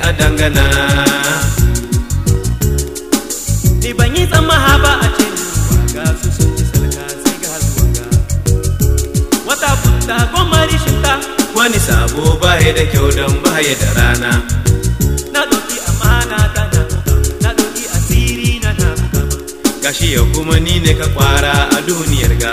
a dangana ni ban yi tsammaha ba a ce ruwa ga su sun ci salka sai ga zuwa wata buta goma rishinta wani sabo baya da kyau don baya da rana na ɗauki amana ta na buga na ɗauki asiri na na buga ma gashi ya kuma ni ne ka kwara a duniyar ga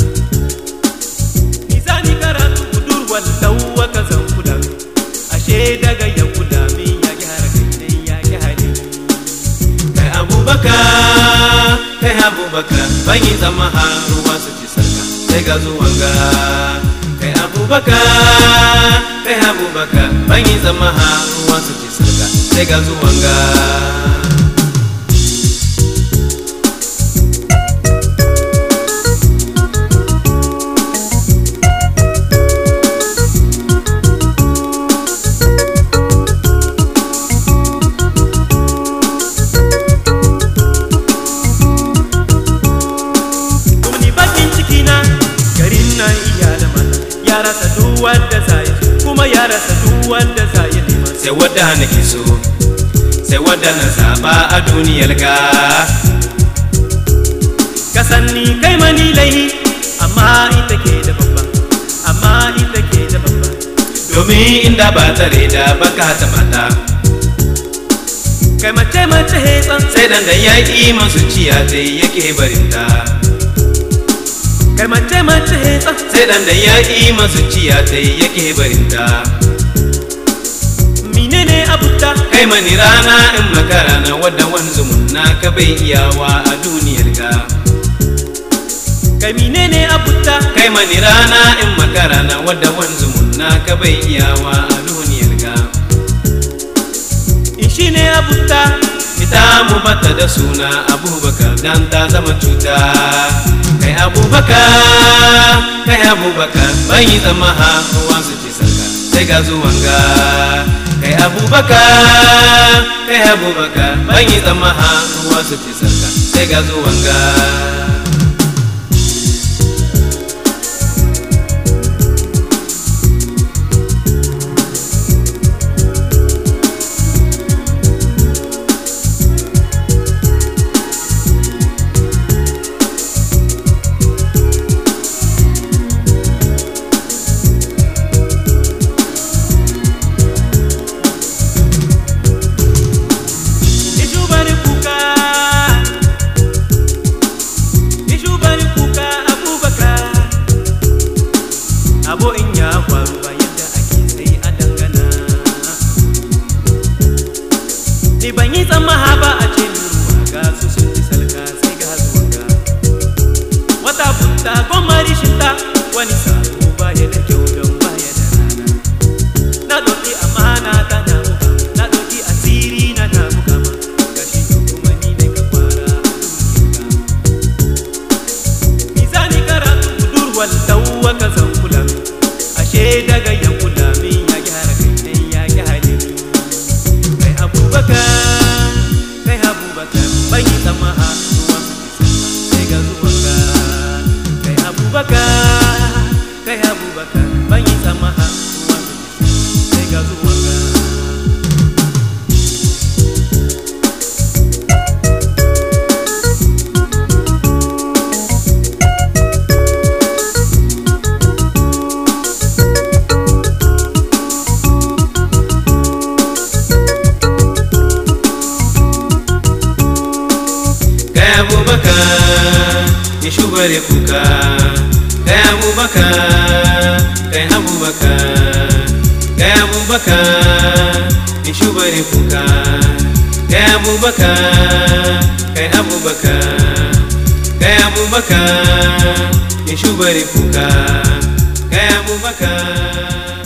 Nizani karatu budurwar lauwa ka zan kula min ashe daga ya kula min ya gyara kai ne ya gyara kai abubakar kai abubakar ban yi zama har ruwa su ci sarka sai ga zuwan ga kai abubakar kai abubakar ban yi zama har ruwa su ci sarka sai ga zuwan ga kuma ni bakin ciki na garin nan iya da mata ya rasa duk wanda za ya kuma ya rasa duk wanda za ya nema sai wadda nake so sai wadda na zaba a duniyar ga ka san ni kai mani laihi amma ita ke da babba amma ita ke da babba domin inda ba tare da baka ta mata kai mace mace he tsan sai dan da ya yi masu ciya ta yake barinta kai mace mace he tsan sai dan da ya yi masu ciya ta yake barinta menene abuta kai mani rana in makara na wadda wanzumun na ka bai iyawa a duniyar ga kai menene abuta kai mani rana in makara na wadda wanzumun na ka bai iyawa a duniyar ga in shine abuta ita mu bata da suna abubakar dan ta zama cuta kai abubakar kai abubakar bai yi zama ha ruwa su ci sarka sai ga zuwan ga kai abubakar kai abubakar bai yi zama ha ruwa su ci sarka sai ga zuwan ga Ishubari kuka Ishubari kuka Abubakar Abo in ya faru ba yadda ake sai a dangana Ni ban yi tsammaha ba a ce ni ruwa ga su sun ci salka sai ga zuwa ga Wata bunta goma rishinta wani sabo ba ya da kyau don ba ya da rana Na ɗauki amana ta na buga na ɗauki asiri na na buga ma gashi kuma ni ne ka fara a duniya Mizani karatu budurwar tauwa ka zan kula min ashe daga ya kula min ya gyara kai ne ya gyara ni kai abubakar kai abubakar ban yi zama a ruwan sai ga zuwan ga kai abubakar kai abubakar ban yi zama a ruwan sai ga zuwan ga kai abubakar ya shubare kuka kai abubakar kai abubakar kai abubakar ya shubare kuka kai abubakar kai abubakar kai abubakar ya shubare kuka kai abubakar